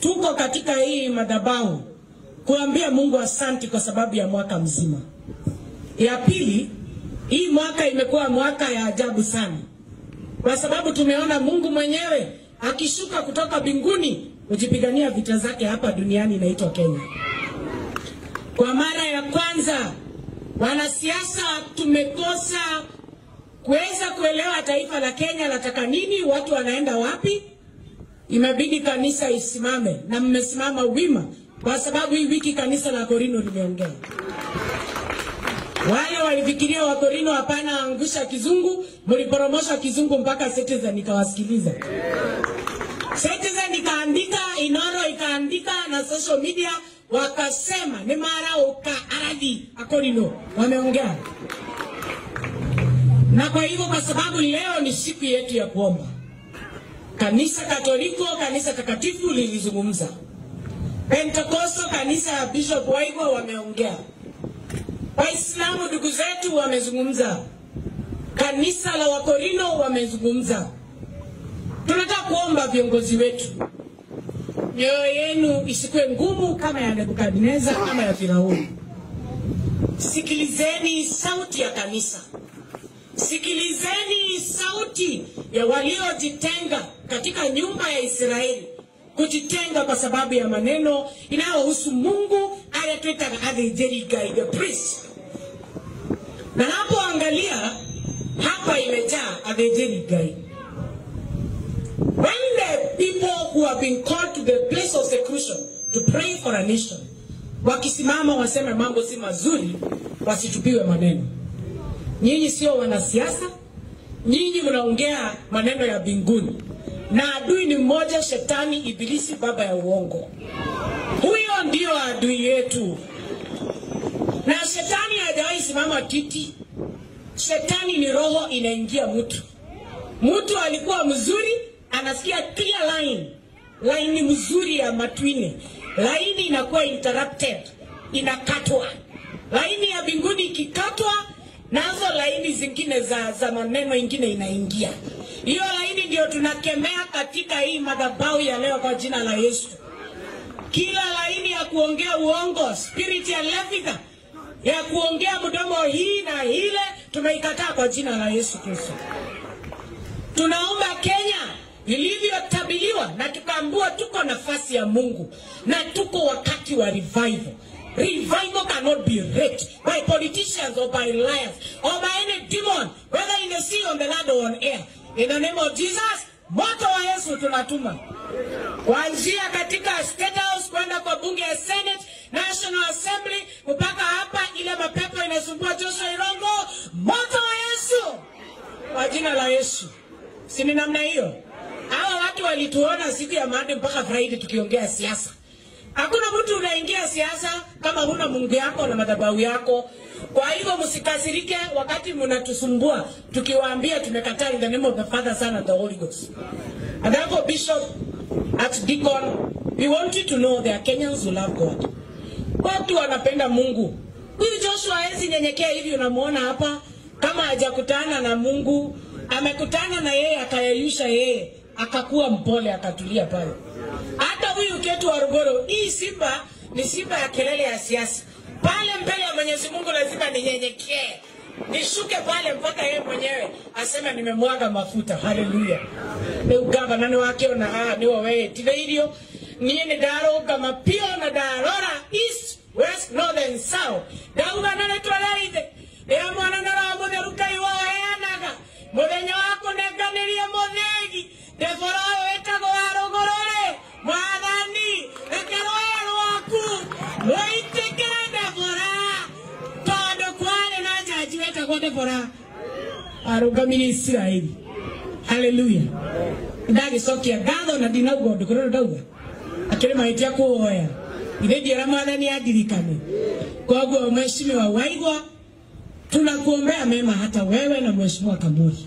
tuko katika hii madhabahu kuambia Mungu asanti kwa sababu ya mwaka mzima. Ya pili, hii mwaka imekuwa mwaka ya ajabu sana, kwa sababu tumeona Mungu mwenyewe akishuka kutoka mbinguni kujipigania vita zake hapa duniani inaitwa Kenya. Kwa mara ya kwanza wanasiasa tumekosa kuweza kuelewa taifa la Kenya lataka nini, watu wanaenda wapi. Imebidi kanisa isimame, na mmesimama wima, kwa sababu hii wiki kanisa la Korino limeongea. Wale walifikiria Wakorino hapana angusha kizungu, mliporomosha kizungu mpaka Citizen ikawasikiliza. Citizen ikaandika, Inoro ikaandika na social media wakasema ni mara uka aradhi Akorino wameongea. Na kwa hivyo, kwa sababu leo ni siku yetu ya kuomba, kanisa Katoliko, kanisa takatifu lilizungumza. Pentekosto, kanisa ya Bishop Waigwa wameongea. Waislamu ndugu zetu wamezungumza, kanisa la Wakorino wamezungumza. Tunataka kuomba viongozi wetu, mioyo yenu isikuwe ngumu kama ya Nebukadneza ama ya Firauni. Sikilizeni sauti ya kanisa, sikilizeni sauti ya waliojitenga katika nyumba ya Israeli, kujitenga kwa sababu ya maneno inayohusu Mungu ayatwetaga athĩnjĩri-Ngai, the priest. Na napoangalia hapa imejaa athĩnjĩri-Ngai. When the people who have been called to the place of seclusion to pray for a nation, wakisimama waseme mambo si mazuri, wasitupiwe maneno. Nyinyi sio wanasiasa, nyinyi mnaongea maneno ya mbinguni, na adui ni mmoja, shetani, ibilisi, baba ya uongo. Huyo ndio adui yetu, na shetani hajawahi simama kiti. Shetani ni roho inaingia mtu. Mtu alikuwa mzuri, anasikia clear line, laini mzuri ya matwine, laini inakuwa interrupted, inakatwa. Laini ya mbinguni ikikatwa, nazo laini zingine za, za maneno ingine inaingia. Hiyo laini ndio tunakemea katika hii madhabahu ya leo kwa jina la Yesu. Kila laini ya kuongea uongo, spirit ya levika ya kuongea mdomo hii na ile, tumeikataa kwa jina la Yesu Kristo. Tunaomba Kenya ilivyotabiriwa na tukaambua tuko nafasi ya Mungu na tuko wakati wa revival. Revival cannot be raped by politicians or by liars or by any demon, whether in the sea, on the land or on air. In the name of Jesus, moto wa Yesu tunatuma kuanzia katika State House kwenda kwa bunge ya Senate, National Assembly mpaka hapa, ile mapepo inasumbua Joshua Irongo, moto wa Yesu kwa jina la Yesu. Si ni namna hiyo? Hawa watu walituona siku ya Monday mpaka Friday tukiongea siasa. Hakuna mtu unaingia siasa kama huna Mungu yako na madhabahu yako. Kwa hivyo msikasirike wakati mnatusumbua tukiwaambia tumekataa in the name of the Father, Son and the Holy Ghost. And therefore Bishop, Archdeacon, we want you to know there are Kenyans who love God. Watu wanapenda Mungu. Huyu Joshua hawezi nyenyekea hivi unamuona hapa kama hajakutana na Mungu, amekutana na yeye akayeyusha yeye, akakuwa mpole akatulia pale. Hata huyu Ketu wa Rugoro, hii simba ni simba ya kelele ya siasa. Pale mbele ya Mwenyezi Mungu lazima ninyenyekee, nishuke pale mpaka yeye mwenyewe aseme nimemwaga mafuta. Haleluya! Rĩu gavana wakiona ah niwe weyĩtithĩirio niĩ nĩ ndarũnga mapio na ndarora east west north and south ndauga na nĩtwereithe rĩrĩa mwanana wa mũtheru Ngai woheanaga mũthenya wa kũnenganĩria mũthĩgi ndebora ũyũ wĩtagwo wa rũgũrũ-rĩ mwathani reke rũũĩ rwaku rũitĩkĩre ndebora tondũ kwarĩ na njanji wetagwo ndebora arũngamirie Isiraeli haleluya ndagĩcokia ngatho na ndinauga ũndũ kũrĩa ndauga akĩrĩ mahĩtia kũhoya ithe ndiera mwathani andirikane koguo mheshimiwa Waigwa tunakuombea mema hata wewe na mheshimiwa Kamuri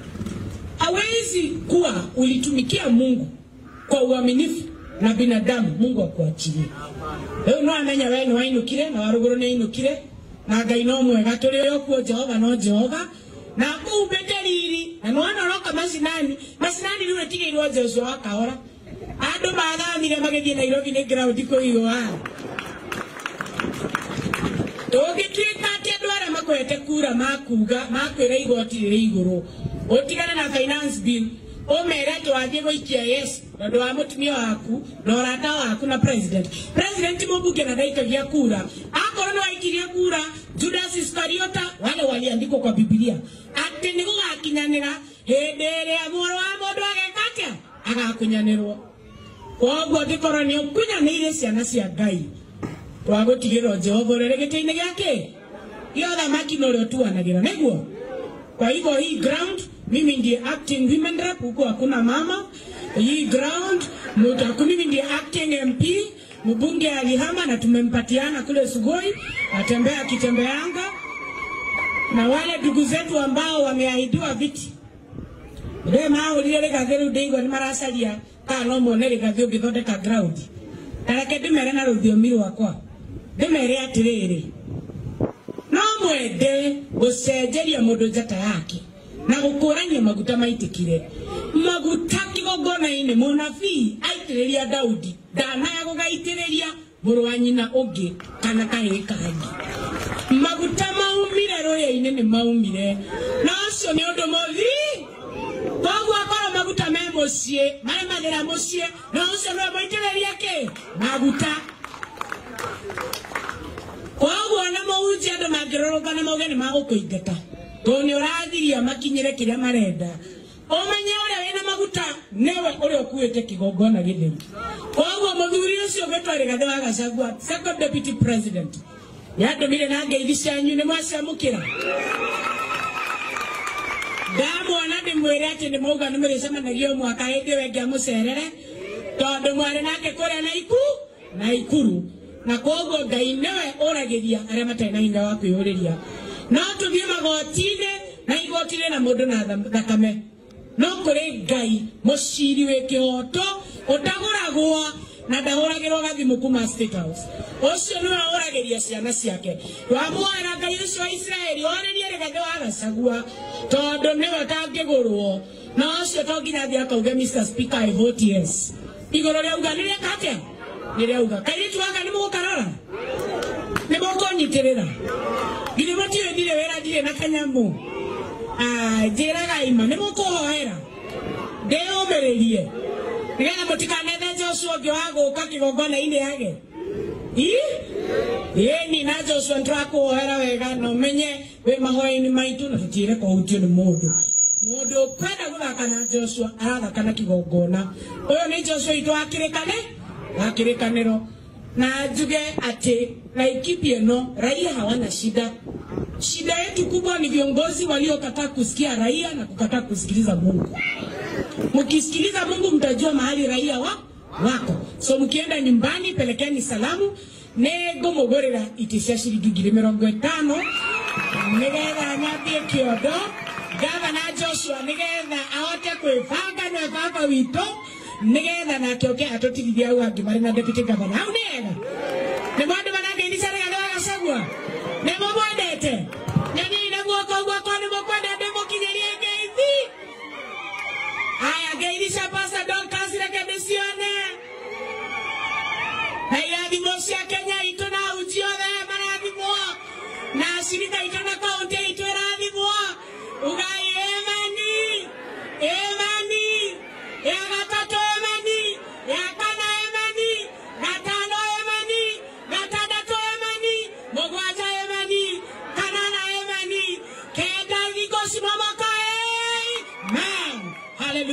hawezi kuwa ulitumikia Mungu kwa uaminifu na binadamu Mungu akuachilie rĩu no amenya we nĩ wainũkire na warũgũrũ nĩ ainũkire na Ngai no mwega tũrĩ o kuo Jehova no Jehova na kũhumbĩte riri na nĩwona ũroka macinani macinani rĩu rĩtigĩirwo Joshua wa kahora andå mathamire magäthiä nairobi nä ground kåigwa tångätuä ka atä andå arä a makwete kura makuga makwä ra igoti rä rä igå rå å tigane na finance bill å mere atä wathiä gå ikia yes tondå wa må tumia waku na å rata waku na president president må mbunge na ndaikagia kura akorwo nä waikirie kura judas iskariota wale waliandikwo kwa bibilia atä nä gå gakinyanä ra hä ndä ä rä a mwarå wa må ndå ageka atä agakånyanä rwo koguo angä korwo nä å kunyanä ire ciana cia ngai twagå tigä rwo jehova å rä rä gä tä-inä gä akä gä othamaki na å rä o tuanagä ra niguo kwa hivyo hii ground mimi ndiye acting women rep huku hakuna mama hii ground mutaku mimi ndiye acting mp mbunge alihama na tumempatiana kule sugoi atembea akitembeanga na wale ndugu zetu ambao wameahidiwa viti ndio maũrire rĩgathĩ rĩu ndĩigua nĩ maracaria kana no mone rĩgathĩ ũngĩthondeka ground tareke ndĩmere na rũthiomi rwakwa ndĩmere atĩrĩrĩ no mwende gũcenjeria mũndũ njata yake na gũkũrania maguta maitĩkire maguta kĩgongona-inĩ mũnabii aitĩrĩria daudi ndanaya gũgaitĩrĩria mũrũ wa nyina ũngĩ kana kahĩĩ kangĩ maguta maumire rũĩ-inĩ nĩ maumire na ũcio nĩ ũndũ mũthii koguo akorwo maguta me mũciĩ maremagĩra mũciĩ na ũcio nĩwe mũitĩrĩria kĩ maguta koguo na mũhunjia andũ mangĩrũrũngana mauge nĩ magũkũingata tondũ nĩ ũrathiria makinyĩre kĩrĩa marenda ũmenye ũrĩa wĩna maguta nĩwe ũrĩa ũkuĩte kĩgongona gĩtheru koguo mũthuri ũcio ũgĩtwa rĩgathe wa gacagua second deputy president nĩandũmire na ngeithi cianyu nĩ mwaciamũkĩra ndamwona ndĩmwĩre atĩ nĩ mauga nĩ mũrĩcemanagia o mwaka hĩndĩ ĩyo ĩngĩ amũcerere tondũ mwarĩ nake kũrĩa na iku na ikuru na koguo ngai nĩwe ũragĩria arĩa matarĩ na hinya wa kwĩyũrĩria no tũthiĩ magoti-inĩ na igoti rĩna mũndũ na tha- thakame no kũrĩ ngai mũciri wĩ kĩhoto ũtagũragwo na ndahũragĩrwo gathimũ kuma State House ũcio nĩwe ũragĩria ciana ciake wamwara ngai ũcio wa isiraeli orĩrie rĩgathe wa gacagua tondũ nĩwe ũtangĩgũrwo na ũcio to nginya athiĩ akauge Mr. Speaker I vote yes igũrũ rĩauga nĩ rĩeka atĩa nĩ rĩauga kairĩtu waka nĩ mũgũkarora nĩ mũkũnyitĩrĩra nginya mũtiũĩ ndirĩ wĩra ndirĩ na kanyamũ Ah, njĩraga ima nĩ mũkũhoera ndĩyũmĩrĩrie nĩgetha mũtikanethe Joshua ũngĩ wa gũka kĩgongona-inĩ yage ĩni na Joshua nĩtũrakũhoera wega na ũmenye wĩ mahoya-inĩ maitũ na tũtiĩre kũhutio nĩ mũndũ mũndũ ũkwenda gũthaka na Joshua arathaka na kĩgongona ũyũ nĩ Joshua itũ wa kĩrĩkane wa kĩrĩkanĩro na njuge atĩ Laikipia ĩno raia hawana shida shida yetu kubwa ni viongozi waliokataa kusikia raia na kukataa kusikiliza Mungu. Mkisikiliza Mungu mtajua mahali raia wa wako. So mkienda nyumbani, pelekeni salamu nĩngũmũgũrĩra itĩ cia ciringi ngiri mĩrongo ĩtano nĩgetha nyambie kĩondo gavana Joshua nĩgetha ahote kwĩbanga na baba witũ nĩgetha nake oke atũtigithie hau angĩ marĩ na deputy governor hau nĩ wega